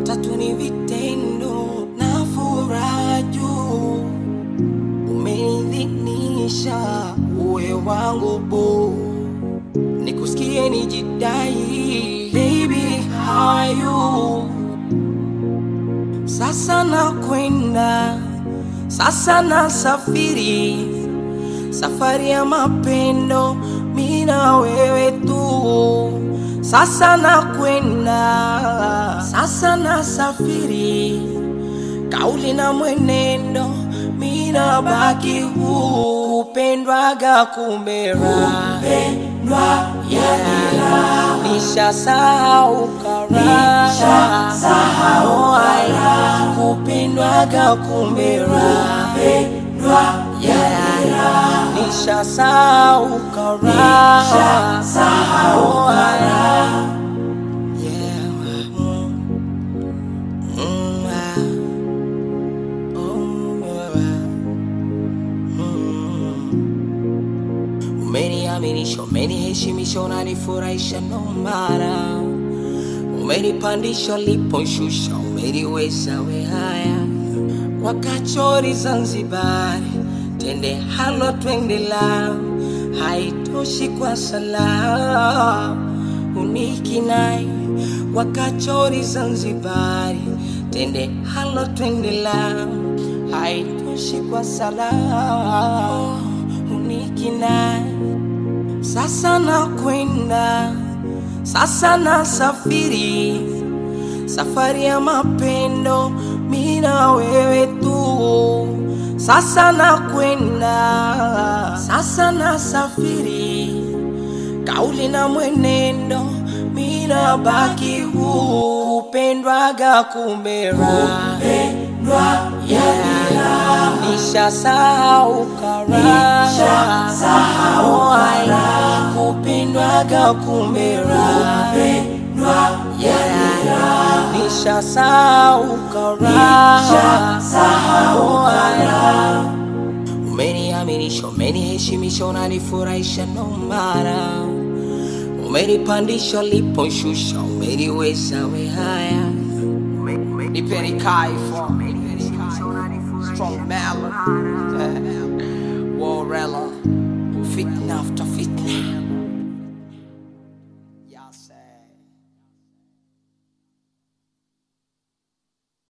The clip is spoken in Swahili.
watatu ni vitendo na furaha juu umenidhinisha uwe wangu bu nikusikie nijidai baby how are you sasa nakwenda sasa nasafiri safari ya mapendo mina wewe tu sasa nakwenda sasa nasafiri kauli na mwenendo mina baki huu kupendwaga kumera kupendwa yeah. nishasahau kara Oh, ai, kupendwaga kumera kupendwa yeah. nishasahau kara Oh, ai, yeah. Mm. Mm, ah. Umeniaminisha, umeniheshimisha, unanifurahisha nomara, umenipandisha uliponishusha, umeniweza we haya wakachori Zanzibari, tende halo twende la haitoshi kwa sala unikinai wakachori Zanzibari, tende halo twende la haitoshi kwa sala unikinai sasa nakwenda sasa nasafiri safari ya mapendo mina wewe tu sasa nakwenda sasa nasafiri kauli na mwenendo mina baki huu kupendwaga kumera kupendwa yeah. nishasahau kara Oh, ai, kupendwaga kumera kupendwa yeah. nishasahau kara Oh, ai, umeniaminisha umeniheshimisha unanifurahisha nomara umenipandisha liponshusha umeniweza we haya nipeni kaifo strong melon warela fitna after fitna